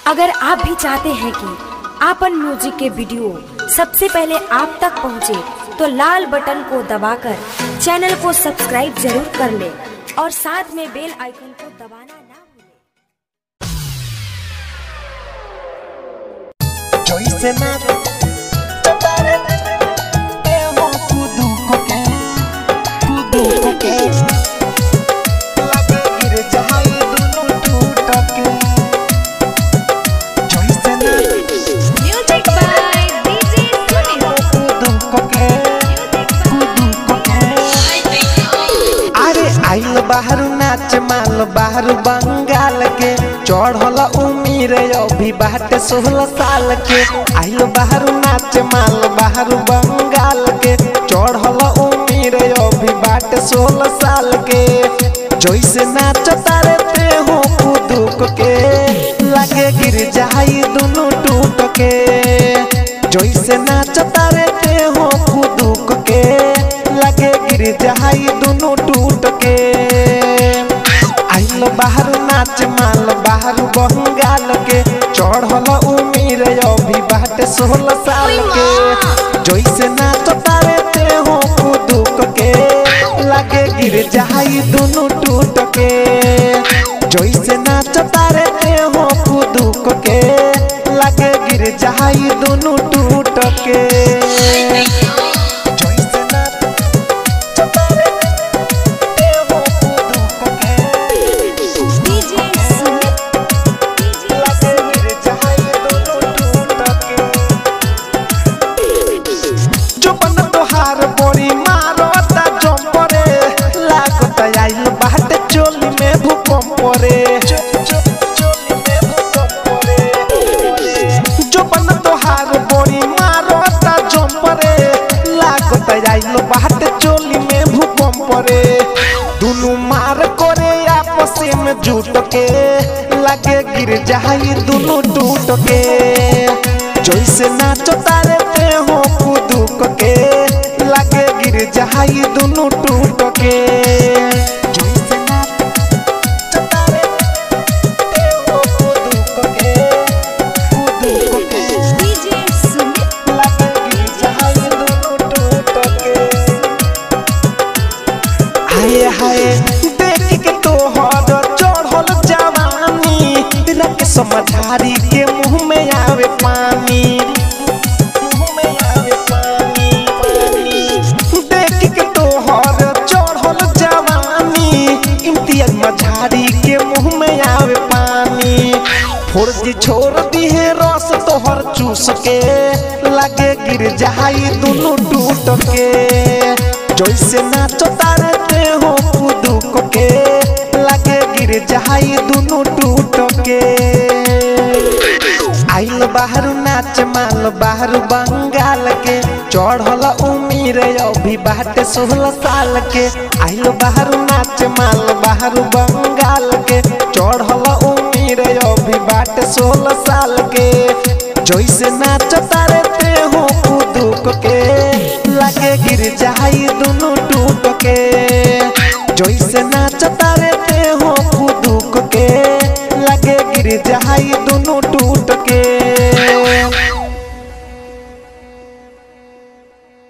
अगर आप भी चाहते हैं कि आपन म्यूजिक के वीडियो सबसे पहले आप तक पहुंचे, तो लाल बटन को दबाकर चैनल को सब्सक्राइब जरूर कर ले और साथ में बेल आइकन को दबाना ना भूलें। Joyce nada Topare Eu kudu koke Kudu koke Lage gir jahai dunu टूटके Joyce nada Music by DJ Sunil. kudu koke Kudu koke अरे आइल बाहर नाच माल बाहर बंगाल के चढ़ल उमीर अभी बाटे सोलह साल के आइल बाहर नाच माल बाहर बंगाल के चढ़ल उमीर अभी बाटे सोलह साल के जैसे नाच तारे ते हो कुदुक के लगे गिर जाई दोनों टूट के जैसे नाच तारे ते हो कुदुक के लगे गिर जाई दोनों टूट के आइल बाहर नाच माल बाहर बंगाल के चढ़ल उमीर अभी बाटे सोलह साल के जैसे नाच तारे ते हो कुदुक के लगे गिर जाई दोनों टूट के जैसे नाच तारे ते हो कुदुक के लगे गिर जाई दोनों टूट के जैसे नाच तारे ते हो कुदुक के DJ Sunil. लगे गिर जाई दोनों टूट के चुपन तोहार बोरी मारता जंपरे लागत आइल बाट चोली में भूकंप रे चुपन तोहार बोरी मारता जंपरे लागत आइल बाट चोली में भूकंप रे दुनु मार करे आपस में जुट के लगे गिर जाई दुनु टूट के जैसे नाचो तारे ते हो कुदुक के लगे गिर जाई दुनु टूट के जैसे नाचो तारे ते हो कुदुक के कुदुक के DJ Sunil. लगे गिर जाई दुनु टूट के हाय हाय देख के तोहर चढ़ल जवानी रख समझारी के मुंह में आवे पानी मुंह में आवे पानी देख के तोहर चढ़ल जवानी इम्तियाज मझारी के मुंह में आवे पानी फौजी छोड़ दी है रस तोहर चूस के लगे गिर जाई दोनों टूट के जैसे नाचो तारे ते हो कुदुक के लगे गिर जाई दोनों टूट के आइल बाहर नाच माल बाहर बंगाल के चढ़ल उमीर अभी बाटे सोलह साल के आइल बाहर नाच माल बाहर बंगाल के चढ़ल उमीर अभी बाटे सोलह साल के जैसे नाच तारे ते हो कुदुक के लगे गिर जाई